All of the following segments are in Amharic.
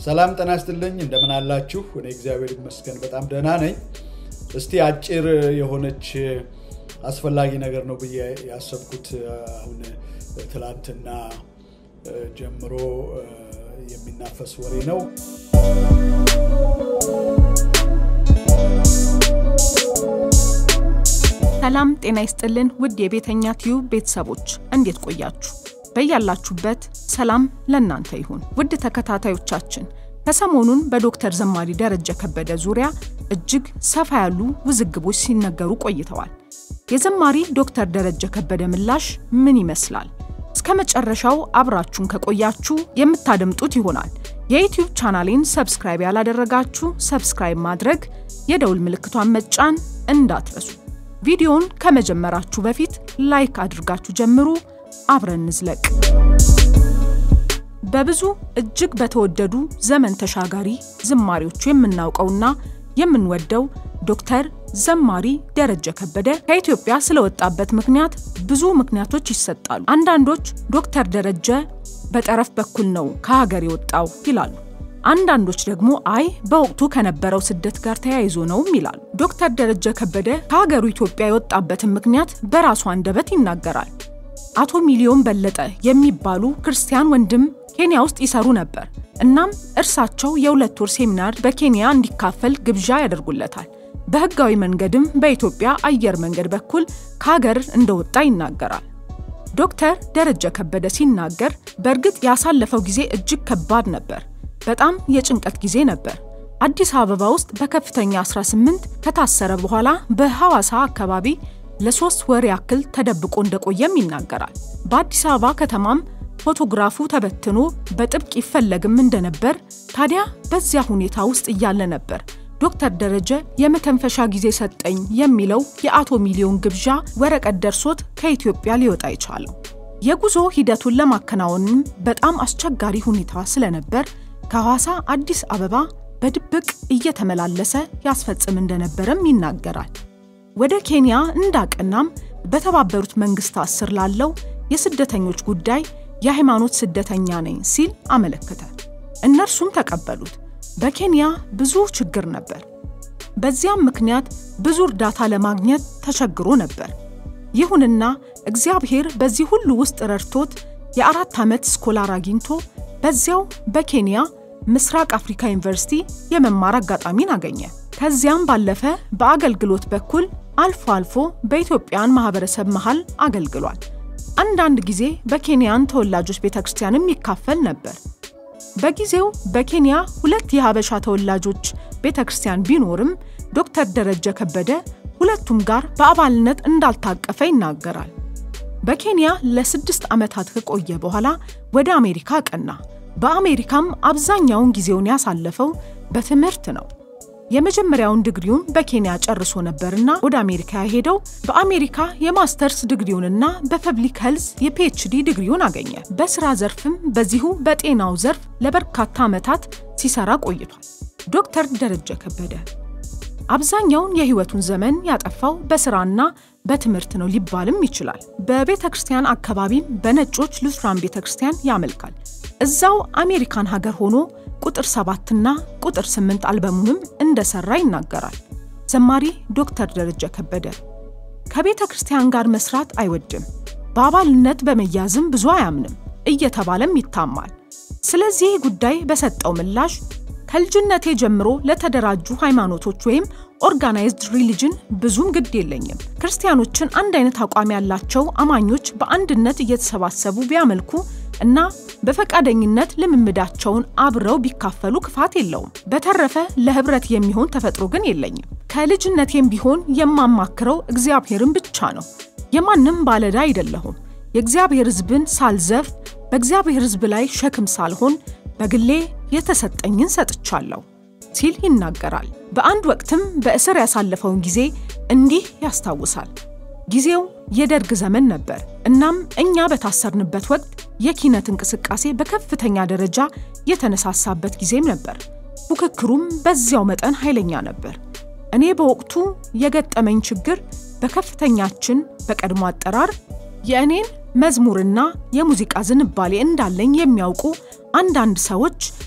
ሰላም ጤና ይስጥልኝ። እንደምን አላችሁ? እኔ እግዚአብሔር ይመስገን በጣም ደህና ነኝ። እስቲ አጭር የሆነች አስፈላጊ ነገር ነው ብዬ ያሰብኩት አሁን ትላንትና ጀምሮ የሚናፈስ ወሬ ነው። ሰላም ጤና ይስጥልን ውድ የቤተኛ ቲዩብ ቤተሰቦች እንዴት ቆያችሁ? በያላችሁበት ሰላም ለእናንተ ይሁን። ውድ ተከታታዮቻችን ከሰሞኑን በዶክተር ዘማሪ ደረጀ ከበደ ዙሪያ እጅግ ሰፋ ያሉ ውዝግቦች ሲነገሩ ቆይተዋል። የዘማሪ ዶክተር ደረጀ ከበደ ምላሽ ምን ይመስላል? እስከ መጨረሻው አብራችሁን ከቆያችሁ የምታደምጡት ይሆናል። የዩቲዩብ ቻናሌን ሰብስክራይብ ያላደረጋችሁ ሰብስክራይብ ማድረግ፣ የደውል ምልክቷን መጫን እንዳትረሱ። ቪዲዮውን ከመጀመራችሁ በፊት ላይክ አድርጋችሁ ጀምሩ። አብረን እንዝለቅ። በብዙ እጅግ በተወደዱ ዘመን ተሻጋሪ ዝማሪዎቹ የምናውቀውና የምንወደው ዶክተር ዘማሪ ደረጀ ከበደ ከኢትዮጵያ ስለወጣበት ምክንያት ብዙ ምክንያቶች ይሰጣሉ። አንዳንዶች ዶክተር ደረጀ በጠረፍ በኩል ነው ከሀገር የወጣው ይላሉ። አንዳንዶች ደግሞ አይ በወቅቱ ከነበረው ስደት ጋር ተያይዞ ነውም ይላሉ። ዶክተር ደረጀ ከበደ ከሀገሩ ኢትዮጵያ የወጣበትን ምክንያት በራሱ አንደበት ይናገራል። አቶ ሚሊዮን በለጠ የሚባሉ ክርስቲያን ወንድም ኬንያ ውስጥ ይሰሩ ነበር። እናም እርሳቸው የሁለት ወር ሴሚናር በኬንያ እንዲካፈል ግብዣ ያደርጉለታል። በህጋዊ መንገድም በኢትዮጵያ አየር መንገድ በኩል ከሀገር እንደወጣ ይናገራል። ዶክተር ደረጀ ከበደ ሲናገር በእርግጥ ያሳለፈው ጊዜ እጅግ ከባድ ነበር። በጣም የጭንቀት ጊዜ ነበር። አዲስ አበባ ውስጥ በከፍተኛ 18 ከታሰረ በኋላ በሐዋሳ አካባቢ ለሶስት ወር ያክል ተደብቆ እንደቆየም ይናገራል። በአዲስ አበባ ከተማም ፎቶግራፉ ተበትኖ በጥብቅ ይፈለግም እንደነበር። ታዲያ በዚያ ሁኔታ ውስጥ እያለ ነበር ዶክተር ደረጀ የመተንፈሻ ጊዜ ሰጠኝ የሚለው የአቶ ሚሊዮን ግብዣ ወረቀት ደርሶት ከኢትዮጵያ ሊወጣ የቻለው። የጉዞ ሂደቱን ለማከናወንም በጣም አስቸጋሪ ሁኔታ ስለነበር ከሐዋሳ አዲስ አበባ በድብቅ እየተመላለሰ ያስፈጽም እንደነበረም ይናገራል። ወደ ኬንያ እንዳቀናም በተባበሩት መንግስታት ስር ላለው የስደተኞች ጉዳይ የሃይማኖት ስደተኛ ነኝ ሲል አመለከተ። እነርሱም ተቀበሉት። በኬንያ ብዙ ችግር ነበር። በዚያም ምክንያት ብዙ እርዳታ ለማግኘት ተቸግሮ ነበር። ይሁንና እግዚአብሔር በዚህ ሁሉ ውስጥ ረድቶት የአራት ዓመት ስኮላር አግኝቶ በዚያው በኬንያ ምስራቅ አፍሪካ ዩኒቨርሲቲ የመማር አጋጣሚን አገኘ። ከዚያም ባለፈ በአገልግሎት በኩል አልፎ አልፎ በኢትዮጵያን ማህበረሰብ መሃል አገልግሏል። አንዳንድ ጊዜ በኬንያን ተወላጆች ቤተ ክርስቲያንም ይካፈል ነበር። በጊዜው በኬንያ ሁለት የሀበሻ ተወላጆች ቤተ ክርስቲያን ቢኖርም ዶክተር ደረጀ ከበደ ሁለቱም ጋር በአባልነት እንዳልታቀፈ ይናገራል። በኬንያ ለስድስት ዓመታት ከቆየ በኋላ ወደ አሜሪካ ቀና። በአሜሪካም አብዛኛውን ጊዜውን ያሳለፈው በትምህርት ነው። የመጀመሪያውን ድግሪውን በኬንያ ጨርሶ ነበርና ወደ አሜሪካ ያሄደው በአሜሪካ የማስተርስ ድግሪውንና በፐብሊክ ሄልዝ የፒኤችዲ ድግሪውን አገኘ። በስራ ዘርፍም በዚሁ በጤናው ዘርፍ ለበርካታ ዓመታት ሲሰራ ቆይቷል። ዶክተር ደረጀ ከበደ አብዛኛውን የህይወቱን ዘመን ያጠፋው በስራና በትምህርት ነው ሊባልም ይችላል። በቤተ ክርስቲያን አካባቢም በነጮች ሉትራን ቤተ ክርስቲያን ያመልካል። እዛው አሜሪካን ሀገር ሆኖ ቁጥር ሰባትና ቁጥር ስምንት አልበሙንም እንደሰራ ይናገራል። ዘማሪ ዶክተር ደረጀ ከበደ ከቤተ ክርስቲያን ጋር መስራት አይወድም፣ በአባልነት በመያዝም ብዙ አያምንም እየተባለም ይታማል። ስለዚህ ጉዳይ በሰጠው ምላሽ ከልጅነቴ ጀምሮ ለተደራጁ ሃይማኖቶች ወይም ኦርጋናይዝድ ሪሊጅን ብዙም ግድ የለኝም። ክርስቲያኖችን አንድ አይነት አቋም ያላቸው አማኞች በአንድነት እየተሰባሰቡ ቢያመልኩ እና በፈቃደኝነት ልምምዳቸውን አብረው ቢካፈሉ ክፋት የለውም። በተረፈ ለህብረት የሚሆን ተፈጥሮ ግን የለኝም። ከልጅነቴም ቢሆን የማማክረው እግዚአብሔርን ብቻ ነው። የማንም ባለዳ አይደለሁም። የእግዚአብሔር ሕዝብን ሳልዘፍ፣ በእግዚአብሔር ሕዝብ ላይ ሸክም ሳልሆን በግሌ የተሰጠኝን ሰጥቻለሁ ሲል ይናገራል። በአንድ ወቅትም በእስር ያሳለፈውን ጊዜ እንዲህ ያስታውሳል። ጊዜው የደርግ ዘመን ነበር። እናም እኛ በታሰርንበት ወቅት የኪነት እንቅስቃሴ በከፍተኛ ደረጃ የተነሳሳበት ጊዜም ነበር። ፉክክሩም በዚያው መጠን ኃይለኛ ነበር። እኔ በወቅቱ የገጠመኝ ችግር በከፍተኛችን በቀድሞ አጠራር የእኔን መዝሙርና የሙዚቃ ዝንባሌ እንዳለኝ የሚያውቁ አንዳንድ ሰዎች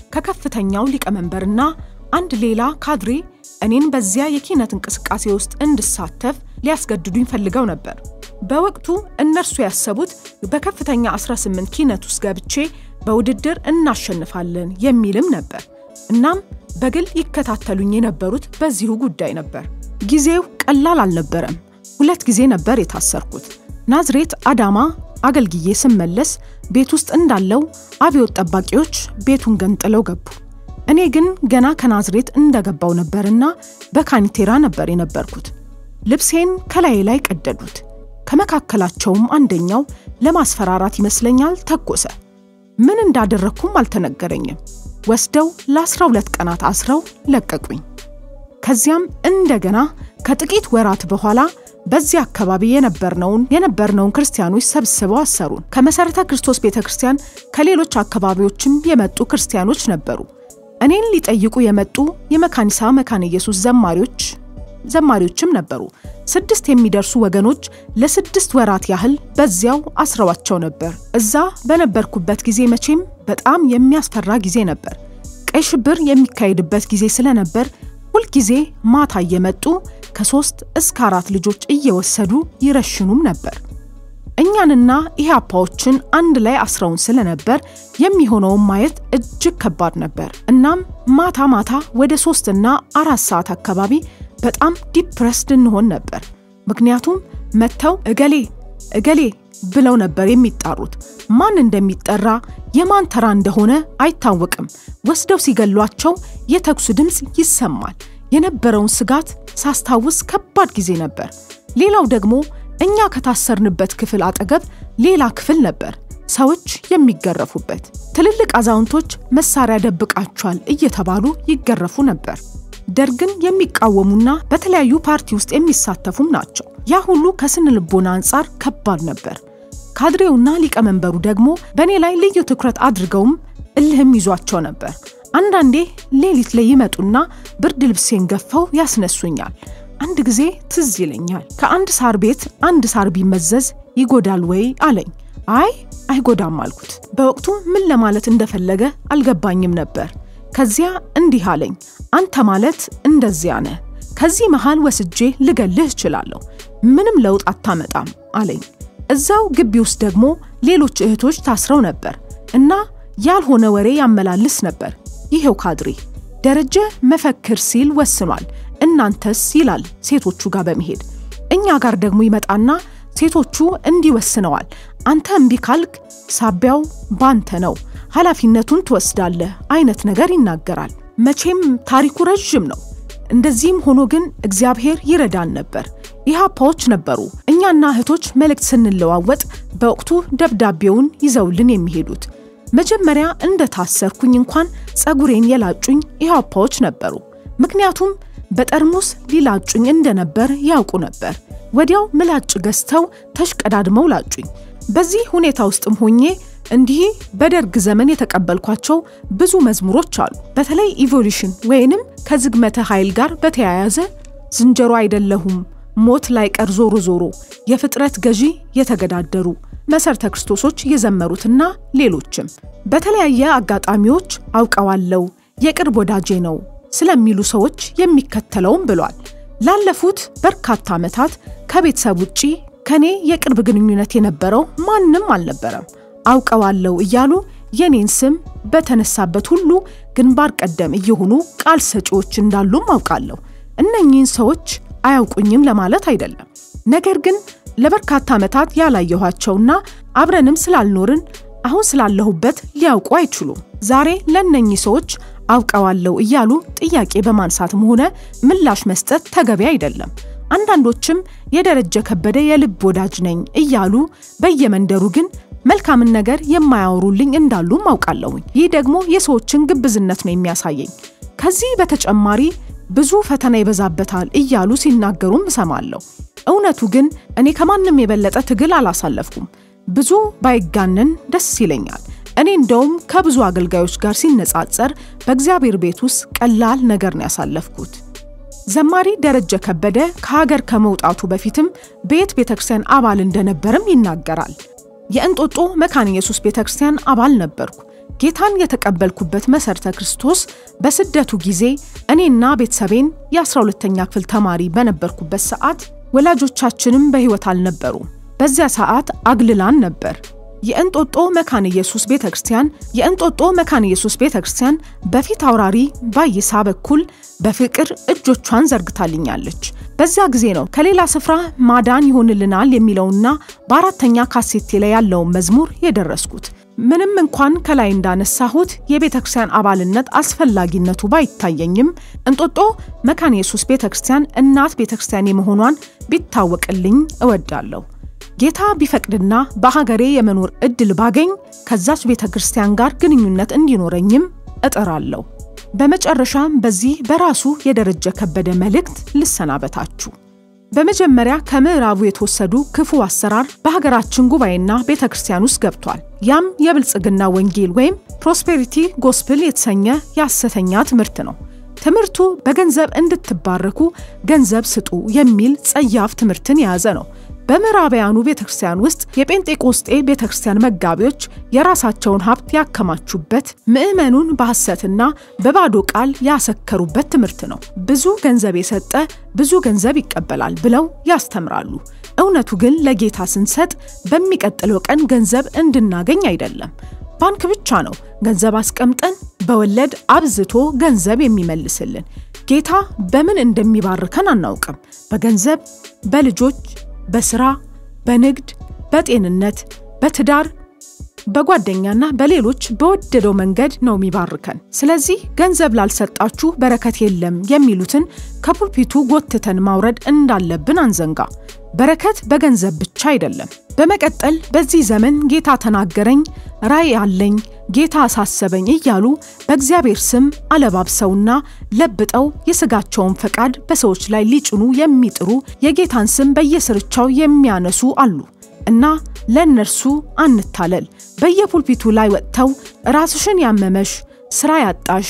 ከከፍተኛው ሊቀመንበርና አንድ ሌላ ካድሬ እኔን በዚያ የኪነት እንቅስቃሴ ውስጥ እንድሳተፍ ሊያስገድዱኝ ፈልገው ነበር። በወቅቱ እነርሱ ያሰቡት በከፍተኛ 18 ኪነት ውስጥ ገብቼ በውድድር እናሸንፋለን የሚልም ነበር። እናም በግል ይከታተሉኝ የነበሩት በዚሁ ጉዳይ ነበር። ጊዜው ቀላል አልነበረም። ሁለት ጊዜ ነበር የታሰርኩት። ናዝሬት አዳማ አገልግዬ ስመለስ ቤት ውስጥ እንዳለው አብዮት ጠባቂዎች ቤቱን ገንጥለው ገቡ። እኔ ግን ገና ከናዝሬት እንደገባው ነበርና በካኒቴራ ነበር የነበርኩት። ልብሴን ከላዬ ላይ ቀደዱት። ከመካከላቸውም አንደኛው ለማስፈራራት ይመስለኛል ተኮሰ። ምን እንዳደረግኩም አልተነገረኝም። ወስደው ለ12 ቀናት አስረው ለቀቁኝ። ከዚያም እንደገና ከጥቂት ወራት በኋላ በዚህ አካባቢ የነበርነውን የነበርነውን ክርስቲያኖች ሰብስበው አሰሩን። ከመሠረተ ክርስቶስ ቤተ ክርስቲያን ከሌሎች አካባቢዎችም የመጡ ክርስቲያኖች ነበሩ። እኔን ሊጠይቁ የመጡ የመካኒሳ መካነ ኢየሱስ ዘማሪዎች ዘማሪዎችም ነበሩ። ስድስት የሚደርሱ ወገኖች ለስድስት ወራት ያህል በዚያው አስረዋቸው ነበር። እዛ በነበርኩበት ጊዜ መቼም በጣም የሚያስፈራ ጊዜ ነበር። ቀይ ሽብር የሚካሄድበት ጊዜ ስለነበር ሁልጊዜ ማታ እየመጡ ከሶስት እስከ አራት ልጆች እየወሰዱ ይረሽኑም ነበር። እኛንና ኢህአፓዎችን አንድ ላይ አስረውን ስለነበር የሚሆነውን ማየት እጅግ ከባድ ነበር። እናም ማታ ማታ ወደ ሶስትና አራት ሰዓት አካባቢ በጣም ዲፕረስድ እንሆን ነበር። ምክንያቱም መጥተው እገሌ እገሌ ብለው ነበር የሚጣሩት። ማን እንደሚጠራ የማን ተራ እንደሆነ አይታወቅም። ወስደው ሲገሏቸው የተኩሱ ድምፅ ይሰማል። የነበረውን ስጋት ሳስታውስ ከባድ ጊዜ ነበር። ሌላው ደግሞ እኛ ከታሰርንበት ክፍል አጠገብ ሌላ ክፍል ነበር፣ ሰዎች የሚገረፉበት። ትልልቅ አዛውንቶች መሳሪያ ደብቃቸዋል እየተባሉ ይገረፉ ነበር። ደርግን የሚቃወሙና በተለያዩ ፓርቲ ውስጥ የሚሳተፉም ናቸው። ያ ሁሉ ከስነ ልቦና አንጻር ከባድ ነበር። ካድሬውና ሊቀመንበሩ ደግሞ በእኔ ላይ ልዩ ትኩረት አድርገውም እልህም ይዟቸው ነበር። አንዳንዴ ሌሊት ላይ ይመጡና ብርድ ልብሴን ገፈው ያስነሱኛል። አንድ ጊዜ ትዝ ይለኛል። ከአንድ ሳር ቤት አንድ ሳር ቢመዘዝ ይጎዳል ወይ አለኝ። አይ አይጎዳም አልኩት። በወቅቱ ምን ለማለት እንደፈለገ አልገባኝም ነበር። ከዚያ እንዲህ አለኝ፣ አንተ ማለት እንደዚያ ነህ። ከዚህ መሃል ወስጄ ልገልህ እችላለሁ። ምንም ለውጥ አታመጣም አለኝ። እዛው ግቢ ውስጥ ደግሞ ሌሎች እህቶች ታስረው ነበር እና ያልሆነ ወሬ ያመላልስ ነበር። ይሄው ካድሬ ደረጀ መፈክር ሲል ወስኗል፣ እናንተስ ይላል ሴቶቹ ጋር በመሄድ እኛ ጋር ደግሞ ይመጣና ሴቶቹ እንዲህ ወስነዋል፣ አንተ እምቢ ካልክ ሳቢያው ባንተ ነው፣ ኃላፊነቱን ትወስዳለህ አይነት ነገር ይናገራል። መቼም ታሪኩ ረዥም ነው። እንደዚህም ሆኖ ግን እግዚአብሔር ይረዳን ነበር። ኢህአፓዎች ነበሩ እኛና እህቶች መልእክት ስንለዋወጥ በወቅቱ ደብዳቤውን ይዘውልን የሚሄዱት። መጀመሪያ እንደ ታሰርኩኝ እንኳን ጸጉሬን የላጩኝ ኢህአፓዎች ነበሩ። ምክንያቱም በጠርሙስ ሊላጩኝ እንደነበር ያውቁ ነበር። ወዲያው ምላጭ ገዝተው ተሽቀዳድመው ላጩኝ። በዚህ ሁኔታ ውስጥም ሆኜ እንዲህ በደርግ ዘመን የተቀበልኳቸው ብዙ መዝሙሮች አሉ። በተለይ ኢቮሉሽን ወይንም ከዝግመተ ኃይል ጋር በተያያዘ ዝንጀሮ አይደለሁም፣ ሞት ላይ ቀር ዞሮ ዞሮ፣ የፍጥረት ገዢ የተገዳደሩ መሠረተ ክርስቶሶች የዘመሩትና ሌሎችም በተለያየ አጋጣሚዎች አውቀዋለው የቅርብ ወዳጄ ነው ስለሚሉ ሰዎች የሚከተለውም ብሏል። ላለፉት በርካታ ዓመታት ከቤተሰብ ውጪ ከኔ የቅርብ ግንኙነት የነበረው ማንም አልነበረም። አውቀዋለው እያሉ የኔን ስም በተነሳበት ሁሉ ግንባር ቀደም እየሆኑ ቃል ሰጪዎች እንዳሉም አውቃለሁ። እነኚህን ሰዎች አያውቁኝም ለማለት አይደለም። ነገር ግን ለበርካታ ዓመታት ያላየኋቸውና አብረንም ስላልኖርን አሁን ስላለሁበት ሊያውቁ አይችሉም። ዛሬ ለእነኚህ ሰዎች አውቀዋለሁ እያሉ ጥያቄ በማንሳትም ሆነ ምላሽ መስጠት ተገቢ አይደለም። አንዳንዶችም የደረጀ ከበደ የልብ ወዳጅ ነኝ እያሉ በየመንደሩ ግን መልካምን ነገር የማያወሩልኝ እንዳሉም አውቃለሁኝ። ይህ ደግሞ የሰዎችን ግብዝነት ነው የሚያሳየኝ። ከዚህ በተጨማሪ ብዙ ፈተና ይበዛበታል እያሉ ሲናገሩም እሰማለሁ። እውነቱ ግን እኔ ከማንም የበለጠ ትግል አላሳለፍኩም። ብዙ ባይጋነን ደስ ይለኛል። እኔ እንደውም ከብዙ አገልጋዮች ጋር ሲነጻጸር በእግዚአብሔር ቤት ውስጥ ቀላል ነገር ነው ያሳለፍኩት። ዘማሪ ደረጀ ከበደ ከሀገር ከመውጣቱ በፊትም በየት ቤተክርስቲያን አባል እንደነበርም ይናገራል። የእንጦጦ መካነ ኢየሱስ ቤተክርስቲያን አባል ነበርኩ። ጌታን የተቀበልኩበት መሠረተ ክርስቶስ በስደቱ ጊዜ እኔና ቤተሰቤን የ12ተኛ ክፍል ተማሪ በነበርኩበት ሰዓት ወላጆቻችንም በሕይወት አልነበሩም። በዚያ ሰዓት አግልላን ነበር። የእንጦጦ መካነ ኢየሱስ ቤተ ክርስቲያን የእንጦጦ መካነ ኢየሱስ ቤተ ክርስቲያን በፊት አውራሪ ባይሳ በኩል በፍቅር እጆቿን ዘርግታልኛለች። በዚያ ጊዜ ነው ከሌላ ስፍራ ማዳን ይሆንልናል የሚለውና በአራተኛ ካሴቴ ላይ ያለውን መዝሙር የደረስኩት። ምንም እንኳን ከላይ እንዳነሳሁት የቤተ ክርስቲያን አባልነት አስፈላጊነቱ ባይታየኝም እንጦጦ መካነ ኢየሱስ ቤተ ክርስቲያን እናት ቤተ ክርስቲያን የመሆኗን ቢታወቅልኝ እወዳለሁ። ጌታ ቢፈቅድና በሀገሬ የመኖር እድል ባገኝ ከዛች ቤተ ክርስቲያን ጋር ግንኙነት እንዲኖረኝም እጥራለሁ። በመጨረሻም በዚህ በራሱ የደረጀ ከበደ መልእክት ልሰናበታችሁ። በመጀመሪያ ከምዕራቡ የተወሰዱ ክፉ አሰራር በሀገራችን ጉባኤና ቤተ ክርስቲያን ውስጥ ገብቷል። ያም የብልጽግና ወንጌል ወይም ፕሮስፔሪቲ ጎስፕል የተሰኘ የሐሰተኛ ትምህርት ነው። ትምህርቱ በገንዘብ እንድትባረኩ ገንዘብ ስጡ የሚል ጸያፍ ትምህርትን የያዘ ነው። በምዕራባውያኑ ቤተክርስቲያን ውስጥ የጴንጤቆስጤ ቤተክርስቲያን መጋቢዎች የራሳቸውን ሀብት ያከማቹበት፣ ምዕመኑን በሐሰትና በባዶ ቃል ያሰከሩበት ትምህርት ነው። ብዙ ገንዘብ የሰጠ ብዙ ገንዘብ ይቀበላል ብለው ያስተምራሉ። እውነቱ ግን ለጌታ ስንሰጥ በሚቀጥለው ቀን ገንዘብ እንድናገኝ አይደለም። ባንክ ብቻ ነው ገንዘብ አስቀምጠን በወለድ አብዝቶ ገንዘብ የሚመልስልን። ጌታ በምን እንደሚባርከን አናውቅም። በገንዘብ፣ በልጆች በስራ፣ በንግድ፣ በጤንነት፣ በትዳር፣ በጓደኛና በሌሎች በወደደው መንገድ ነው የሚባርከን። ስለዚህ ገንዘብ ላልሰጣችሁ በረከት የለም የሚሉትን ከፑልፒቱ ጎትተን ማውረድ እንዳለብን አንዘንጋ። በረከት በገንዘብ ብቻ አይደለም። በመቀጠል በዚህ ዘመን ጌታ ተናገረኝ፣ ራእይ አለኝ፣ ጌታ አሳሰበኝ እያሉ በእግዚአብሔር ስም አለባብሰውና ለብጠው የስጋቸውን ፈቃድ በሰዎች ላይ ሊጭኑ የሚጥሩ የጌታን ስም በየስርቻው የሚያነሱ አሉ እና ለእነርሱ አንታለል። በየፑልፒቱ ላይ ወጥተው ራስሽን ያመመሽ፣ ስራ ያጣሽ፣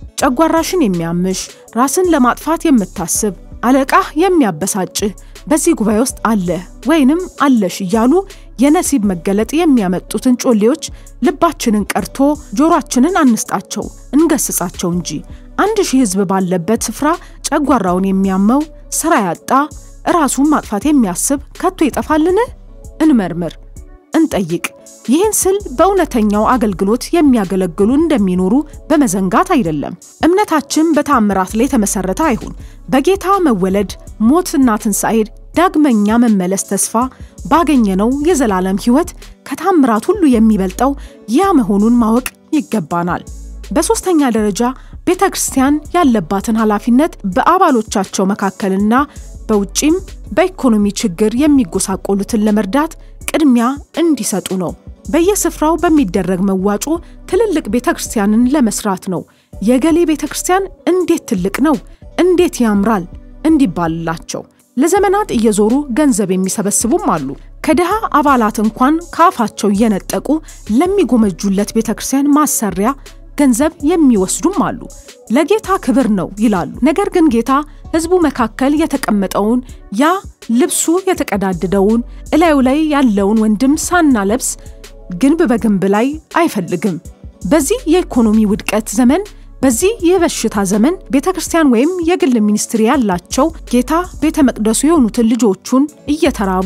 ጨጓራሽን የሚያምሽ፣ ራስን ለማጥፋት የምታስብ አለቃህ የሚያበሳጭህ በዚህ ጉባኤ ውስጥ አለ ወይንም አለሽ እያሉ የነሲብ መገለጥ የሚያመጡትን ጮሌዎች ልባችንን ቀርቶ ጆሮአችንን አንስጣቸው፣ እንገስጻቸው እንጂ። አንድ ሺህ ሕዝብ ባለበት ስፍራ ጨጓራውን የሚያመው ስራ ያጣ ራሱን ማጥፋት የሚያስብ ከቶ ይጠፋልን? እንመርምር፣ እንጠይቅ። ይህን ስል በእውነተኛው አገልግሎት የሚያገለግሉ እንደሚኖሩ በመዘንጋት አይደለም። እምነታችን በታምራት ላይ የተመሰረተ አይሁን። በጌታ መወለድ፣ ሞትና ትንሣኤ ዳግመኛ መመለስ ተስፋ ባገኘነው የዘላለም ሕይወት ከታምራት ሁሉ የሚበልጠው ያ መሆኑን ማወቅ ይገባናል። በሦስተኛ ደረጃ ቤተ ክርስቲያን ያለባትን ኃላፊነት በአባሎቻቸው መካከልና በውጪም በኢኮኖሚ ችግር የሚጎሳቆሉትን ለመርዳት ቅድሚያ እንዲሰጡ ነው። በየስፍራው በሚደረግ መዋጮ ትልልቅ ቤተ ክርስቲያንን ለመስራት ነው። የገሌ ቤተ ክርስቲያን እንዴት ትልቅ ነው፣ እንዴት ያምራል እንዲባልላቸው ለዘመናት እየዞሩ ገንዘብ የሚሰበስቡም አሉ። ከድሃ አባላት እንኳን ከአፋቸው እየነጠቁ ለሚጎመጁለት ቤተ ክርስቲያን ማሰሪያ ገንዘብ የሚወስዱም አሉ። ለጌታ ክብር ነው ይላሉ። ነገር ግን ጌታ ሕዝቡ መካከል የተቀመጠውን ያ ልብሱ የተቀዳደደውን እላዩ ላይ ያለውን ወንድም ሳናለብስ ግንብ በግንብ ላይ አይፈልግም። በዚህ የኢኮኖሚ ውድቀት ዘመን በዚህ የበሽታ ዘመን ቤተ ክርስቲያን ወይም የግል ሚኒስትሪ ያላቸው ጌታ ቤተ መቅደሱ የሆኑትን ልጆቹን እየተራቡ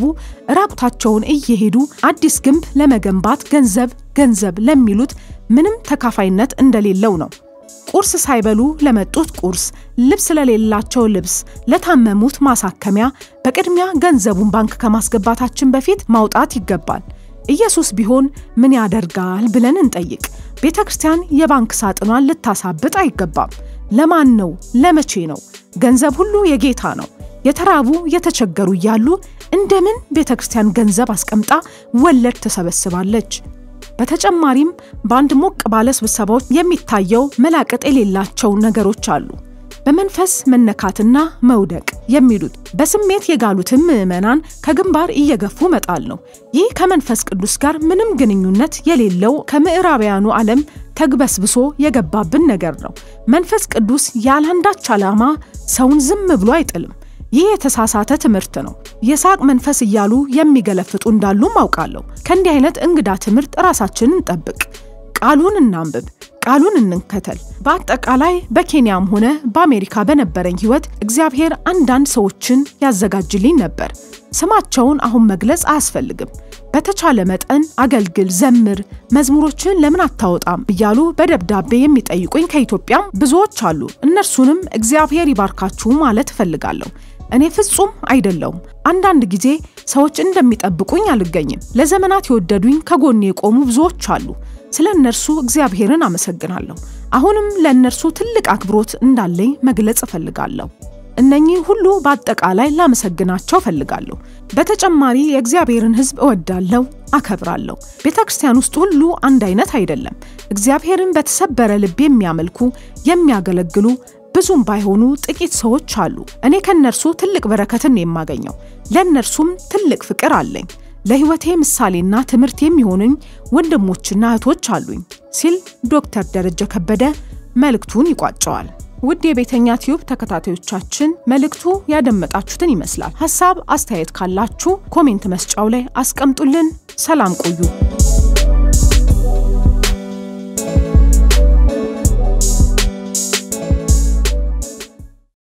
ራቁታቸውን እየሄዱ አዲስ ግንብ ለመገንባት ገንዘብ ገንዘብ ለሚሉት ምንም ተካፋይነት እንደሌለው ነው። ቁርስ ሳይበሉ ለመጡት ቁርስ፣ ልብስ ለሌላቸው ልብስ፣ ለታመሙት ማሳከሚያ በቅድሚያ ገንዘቡን ባንክ ከማስገባታችን በፊት ማውጣት ይገባል። ኢየሱስ ቢሆን ምን ያደርጋል ብለን እንጠይቅ። ቤተ ክርስቲያን የባንክ ሳጥኗን ልታሳብጥ አይገባም። ለማን ነው? ለመቼ ነው? ገንዘብ ሁሉ የጌታ ነው። የተራቡ የተቸገሩ እያሉ እንደምን ቤተ ክርስቲያን ገንዘብ አስቀምጣ ወለድ ትሰበስባለች? በተጨማሪም በአንድ ሞቅ ባለ ስብሰባዎች የሚታየው መላቀጥ የሌላቸው ነገሮች አሉ። በመንፈስ መነካትና መውደቅ የሚሉት በስሜት የጋሉትን ምዕመናን ከግንባር እየገፉ መጣል ነው። ይህ ከመንፈስ ቅዱስ ጋር ምንም ግንኙነት የሌለው ከምዕራባውያኑ ዓለም ተግበስብሶ የገባብን ነገር ነው። መንፈስ ቅዱስ ያለአንዳች ዓላማ ሰውን ዝም ብሎ አይጥልም። ይህ የተሳሳተ ትምህርት ነው። የሳቅ መንፈስ እያሉ የሚገለፍጡ እንዳሉም አውቃለሁ። ከእንዲህ አይነት እንግዳ ትምህርት ራሳችንን እንጠብቅ። ቃሉን እናንብብ፣ ቃሉን እንከተል። በአጠቃላይ በኬንያም ሆነ በአሜሪካ በነበረኝ ሕይወት እግዚአብሔር አንዳንድ ሰዎችን ያዘጋጅልኝ ነበር። ስማቸውን አሁን መግለጽ አያስፈልግም። በተቻለ መጠን አገልግል፣ ዘምር፣ መዝሙሮችን ለምን አታወጣም እያሉ በደብዳቤ የሚጠይቁኝ ከኢትዮጵያም ብዙዎች አሉ። እነርሱንም እግዚአብሔር ይባርካችሁ ማለት እፈልጋለሁ። እኔ ፍጹም አይደለውም። አንዳንድ ጊዜ ሰዎች እንደሚጠብቁኝ አልገኝም። ለዘመናት የወደዱኝ ከጎኔ የቆሙ ብዙዎች አሉ። ስለ እነርሱ እግዚአብሔርን አመሰግናለሁ። አሁንም ለእነርሱ ትልቅ አክብሮት እንዳለኝ መግለጽ እፈልጋለሁ። እነኚህ ሁሉ በአጠቃላይ ላመሰግናቸው እፈልጋለሁ። በተጨማሪ የእግዚአብሔርን ሕዝብ እወዳለሁ፣ አከብራለሁ። ቤተ ክርስቲያን ውስጥ ሁሉ አንድ አይነት አይደለም። እግዚአብሔርን በተሰበረ ልብ የሚያመልኩ የሚያገለግሉ ብዙም ባይሆኑ ጥቂት ሰዎች አሉ። እኔ ከእነርሱ ትልቅ በረከትን የማገኘው ለእነርሱም ትልቅ ፍቅር አለኝ። ለሕይወቴ ምሳሌና ትምህርት የሚሆኑኝ ወንድሞችና እህቶች አሉኝ ሲል ዶክተር ደረጀ ከበደ መልእክቱን ይቋጨዋል። ውድ የቤተኛ ቲዩብ ተከታታዮቻችን መልእክቱ ያደመጣችሁትን ይመስላል። ሀሳብ አስተያየት ካላችሁ ኮሜንት መስጫው ላይ አስቀምጡልን። ሰላም ቆዩ።